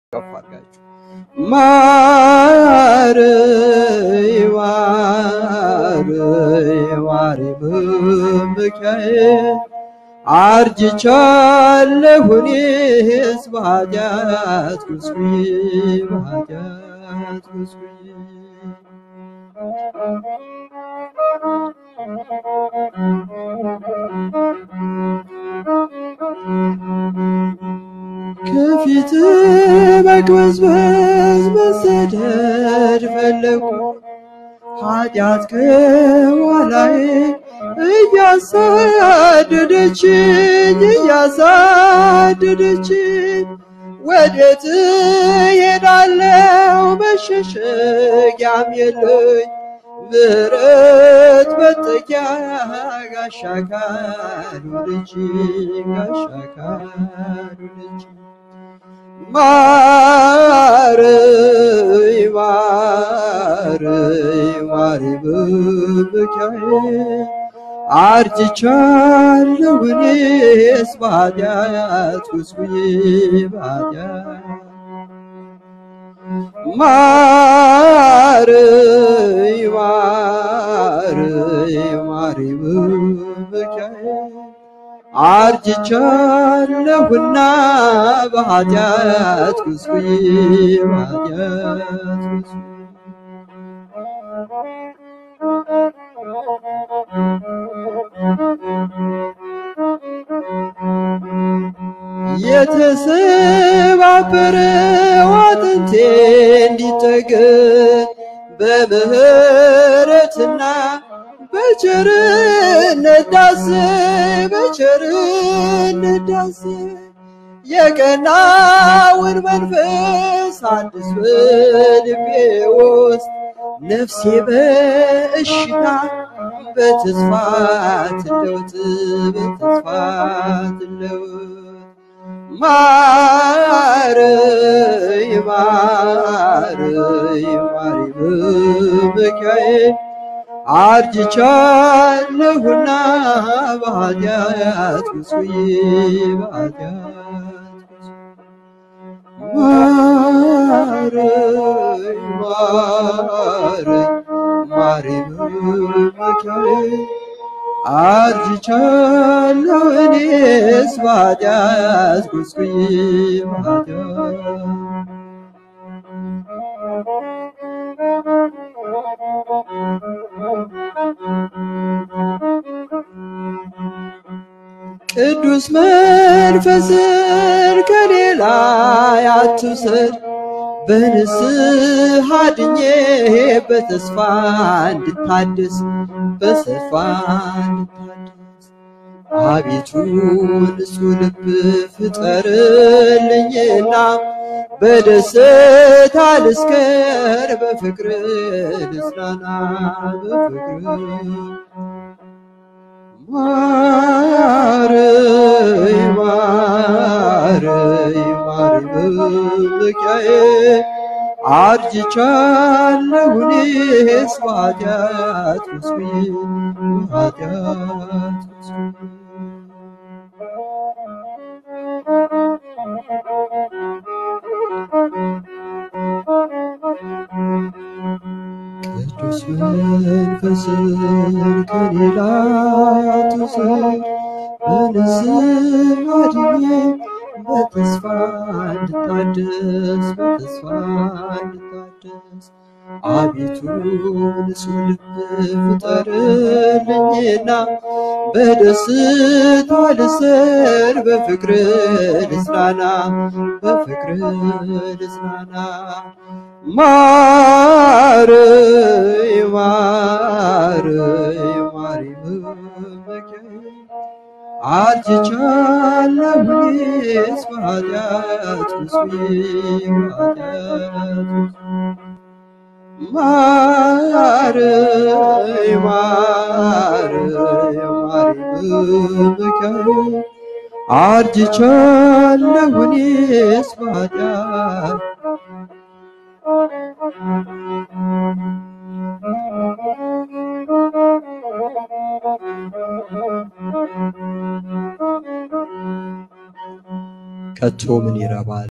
ከፍ አድርጋችሁ ማረይ ማረይ ማሪ መመኪያዬ አርጅቻለሁ እኔስ በኃጢአት ጉስቁዬ በኃጢአት ጉስቁዬ ከፊት መቅበዝበዝ መሰደድ ፈለኩ ኃጢአት ከኋላዬ እያሳደደችኝ እያሳደደችኝ ወዴት ሄዳለው መሸሸጊያም የለኝ ምሕረት መጠጊያ ጋሻ ካልሆነች ጋሻ ካልሆነች ማረይ ማረይ ማሪ መመኪያዬ አርጅቻለሁ እኔስ በኃጢአት ጉስቁዬ በኃጢአት ማረይ ማረይ ማሪ መመኪያዬ አርጅቻለሁና በኃጢአት ጉስቁዬ በኃጢአት ጉስቁዬ የተሰባበረው አጥንቴ እንዲጠገን በምህረትና በቸርነት ዳስ በቸርነት ዳስ የቀናውን መንፈስ አዲስ በልቤ ውስጥ ነፍሴ በእሽታ በተስፋ ትለውጥ በተስፋ ትለውጥ ማረይ ማረይ ማሪ መመኪያዬ አርጅቻለሁና በኃጢአት ጉስቁዬ በኃጢአት ማረይ ማረይ ማሪ መመኪያዬ አርጅቻለሁ እኔስ በኃጢአት ጉስቁዬ በኃጢአት ቅዱስ መንፈስን ከሌላ አትውሰድ በንስሐ ድኜ በተስፋ እንድታደስ በተስፋ እንድታደስ አቤቱ ንጹሕ ልብ ፍጠርልኝና በደስታ ልስከር በፍቅር ልጽናና በፍቅር ማረይ ማረይ ማሪ መመኪያዬ አርጅቻለሁ እኔስ በኃጢአት ጉስቁዬ በኃጢአት ጉስቁዬ ቅዱስ መንፈስን ከኔ ላይ አትውሰድ በንስሐ ድኜ በተስፋ እንድታደስ በተስፋ እንድታደስ አቤቱ ንጹሕ ልብ ፍጠርልኝና በደስታ ልሰር በፍቅር ልጽናና በፍቅር ልጽናና ማረይ ማረይ ማሪ መመኪያዬ አርጅቻለሁ እኔስ በኃጢአት ጉስቁዬ በኃጢአት ማረይ ማረይ ማሪ መመኪያዬ አርጅቻለሁ እኔስ በኃጢአት ከቶ ምን ይረባል